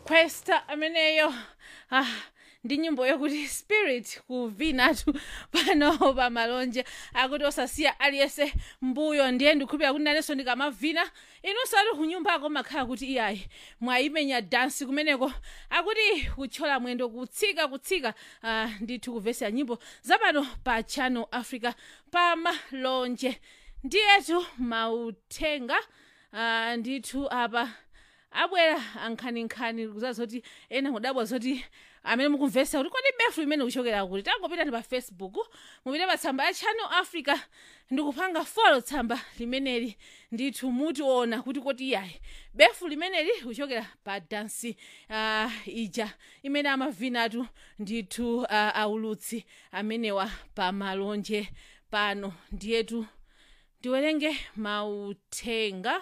questa ameneyo ah, ndi nyimbo yokuti spirit kuvinatu pano pamalonje akuti osasiya aliyense mbuyo ndiye ndikhulupira kuti nanenso ndikamavina inunso ali kunyumbako makhala kuti iyayi mwayimenya dansi kumeneko akuti kuthyola mwendo kutsika kutsika uh, ndithu kuvesa nyimbo zapano pa channel africa pamalonje ndiyetu mauthenga uh, ndithu apa abwera ankhaninkhani kuzazoti ena kudabwa zoti amene mukumvesa kuti kodi befu imene kuchokera kuti tangopita ndi pa facebook mupite pa tsamba ya channel africa ndikupanga folo tsamba limeneli ndithu mutiona kuti koti iyayi befu limeneli kuchokera pa dansi uh, ija imene amavinatu ndithu uh, aulutsi amenewa pa malonje pano ndiyetu ndiwerenge mauthenga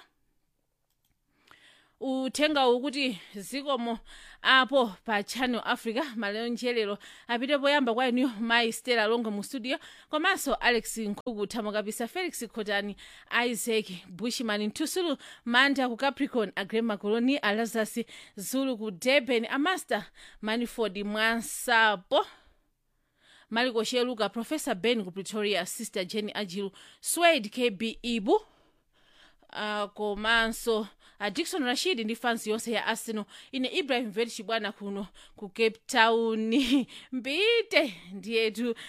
uthenga ukuti zikomo apo pa channel africa malonjelero apite poyamba kwa inuyo mayi stela longo mu studio komanso alex nkhuku thamo kapisa felix khotani isaac bushman ntusulu manda ku capricorn agrem macoloni alazas zulu ku durban amaster maniford mwansapo maliko sheluka professor ben ku pretoria sister jenny ajilu swade kb ibu uh, komanso uh, dikson rashid ndi fans yonse ya arsenal ine ibrahim vet chibwana kuno ku cape town mbite ndiyetu uh,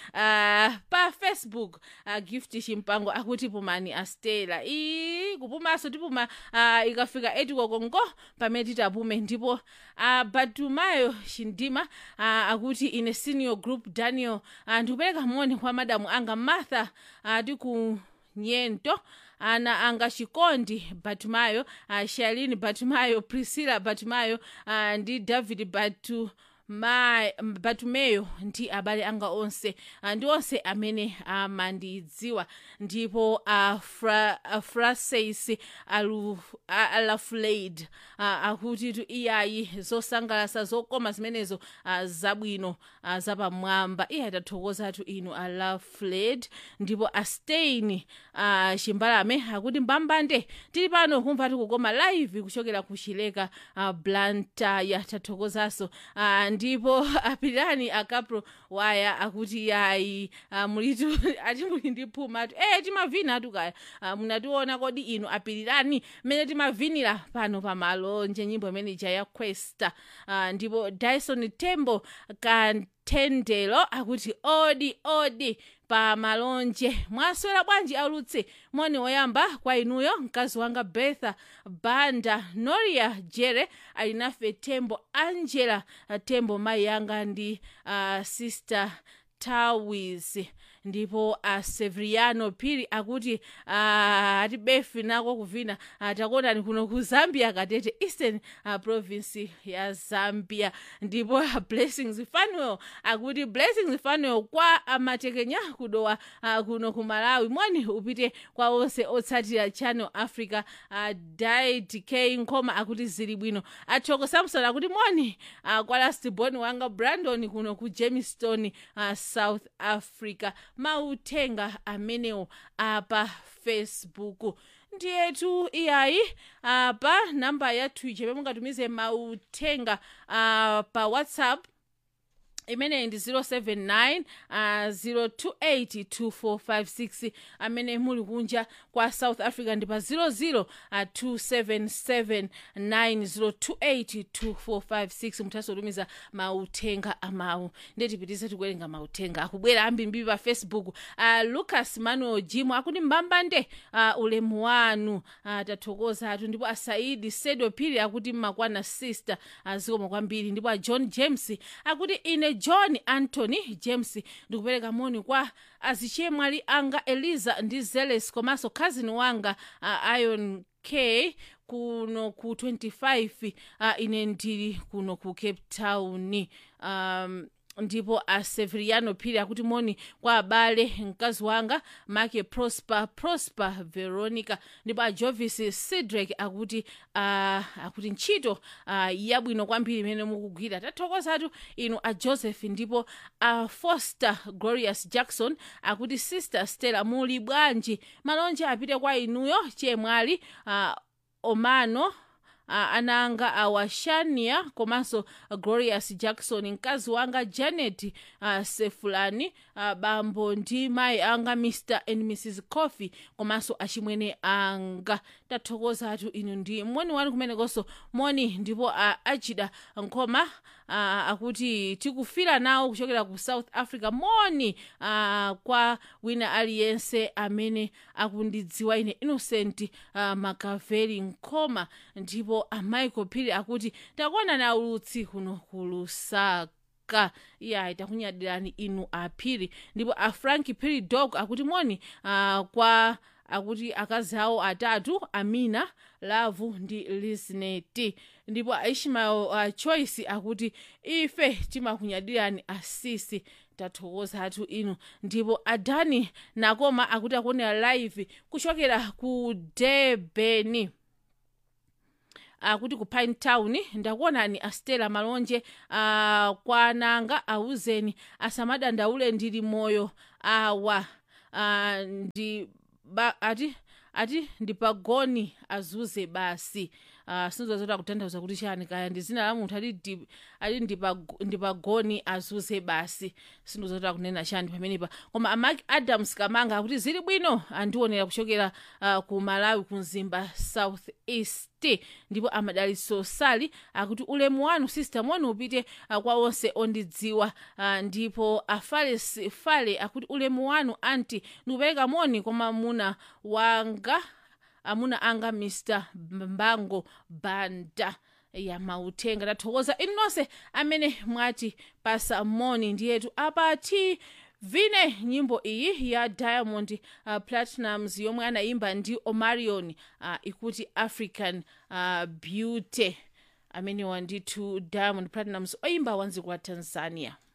pa facebook uh, gift chimpango akuti pumani astela ii kupumanso tipuma uh, ikafika etikokongo pamene titapume ndipo uh, batumayo chindima uh, akuti ine senior group daniel uh, ndikupereka moni kwa madamu anga martha uh, tiku nyento ana anga chikondi batumayo uh, shalini batumayo priscilla batumayo uh, ndi david batu ma batumeyo ndi abale anga onse uh, ndi onse amene amandidziwa ndipo afra, afraseis alu, alafulade uh, akuti tu iyayi zosangalasa zokoma zimenezo uh, zabwino uh, zapamwamba iye atathokozatu inu alafulade ndipo astein uh, chimbalame akuti mbambande tili pano kumva tikukoma live kuchokera ku chileka uh, blantaya tathokozanso uh, ndipo apirani akapro waya akuti yayi uh, mulitu ati muli ndi phuma atu e timavina atu kaya uh, munationa kodi inu apirirani mmene timavinira pano pamalonje nyimbo imene ija ya questa uh, ndipo dyson tembo kanthendelo akuti odi odi pa malonje mwaswera bwanji aulutsi moni woyamba kwa inuyo mkazi wanga betha banda noria jere ali nafe tembo angela tembo mayi yanga ndi uh, sister tawis ndipo uh, severiano piri akuti uh, ati befi nako kuvina uh, takuonani kuno ku zambia katete eastern uh, province ya zambia ndipo uh, blessings fanuel akuti blessings fanuel kwa amatekenya kudowa uh, kuno ku malawi moni upite kwa onse otsatira channel africa uh, didk nkoma akuti zili bwino atshoko samson akuti moni uh, kwa lastborn wanga brandon kuno ku jamestown uh, south africa mauthenga amenewo apa facebook ndiyetu iyayi apa namba yathu ije pemungatumize mauthenga uh, pa whatsapp imeneyi ndi 079 uh, 0282456 amene muli kunja kwa south africa ndi pa 00 uh, 27790282456 muthanso kutumiza mauthenga amawu ndiye tipitize tikuwerenga mauthenga akubwera ambirimbiri pa facebook uh, lucas manuel jimo akuti mbambande uh, ulemu wanu uh, tathokoza atu ndipo asaidi sedo pili akuti mmakwana sister uh, zikomo kwambiri ndipo a john james akuti ine john anthony james ndikupereka moni kwa azichemwali anga eliza ndi zeles komanso cousin wanga uh, ion k kuno ku 25 uh, ine ndili kuno ku cape town um, ndipo a severiano phiri akuti moni kwa abale mkazi wanga make prosper prosper veronica ndipo a jovis cedric akuti uh, akuti ntchito uh, yabwino kwambiri imene mukugwira tathokozatu inu a joseph ndipo a foster glorious jackson akuti sister stella muli bwanji malonje apite kwa inuyo chemwali uh, omano ananga awashania komanso glorious jackson mkazi wanga janet uh, sefulani uh, bambo ndi mayi anga mr and mrs coffee komanso achimwene anga tathokoza atu inu ndi moni wanu kumenekonso moni ndipo uh, achida nkhoma uh, akuti tikufira nawo kuchokera ku south africa moni uh, kwa wina aliyense amene akundidziwa ine innocent uh, makaveli nkhoma ndipo amaiko phiri akuti takuona na ulutsi kuno ku lusaka iya takunyadirani inu aphiri ndipo a frank phiri dog akuti moni uh, kwa akuti akazi awo atatu amina lavu ndi lisineti ndipo aishmael uh, choice akuti ife timakunyadirani asisi tathokoza atu inu ndipo adani nakoma akuti akuonera live kuchokera ku debeni akuti ku pine town ndakuonani astela malonje uh, kwananga auzeni asamadandaule ndili moyo awa uh, ndi ba, ati ati ndipagoni azuze basi uh, sinzozota kutanthauza kuti chani kaya ndi zina la munthu ati ati ndipagoni azuze basi sindozota kunena chani pamenepa koma amak adams kamanga akuti zili bwino andionera kuchokera uh, ku malawi ku mzimba south east ndipo amadaliso sali akuti ulemu wanu sister moni upite uh, kwa onse ondidziwa uh, ndipo afares fale akuti ulemu wanu anti ndikupereka moni kwa mamuna wanga amuna anga mr mbango banda ya mauthenga tathokoza inu nonse amene mwati pasa moni ndiyetu apati vine nyimbo iyi ya diamond uh, platinums yomwe anayimba ndi omarion uh, ikuti african uh, beauty amene wandithu diamond platinums oyimba wanziko wa tanzania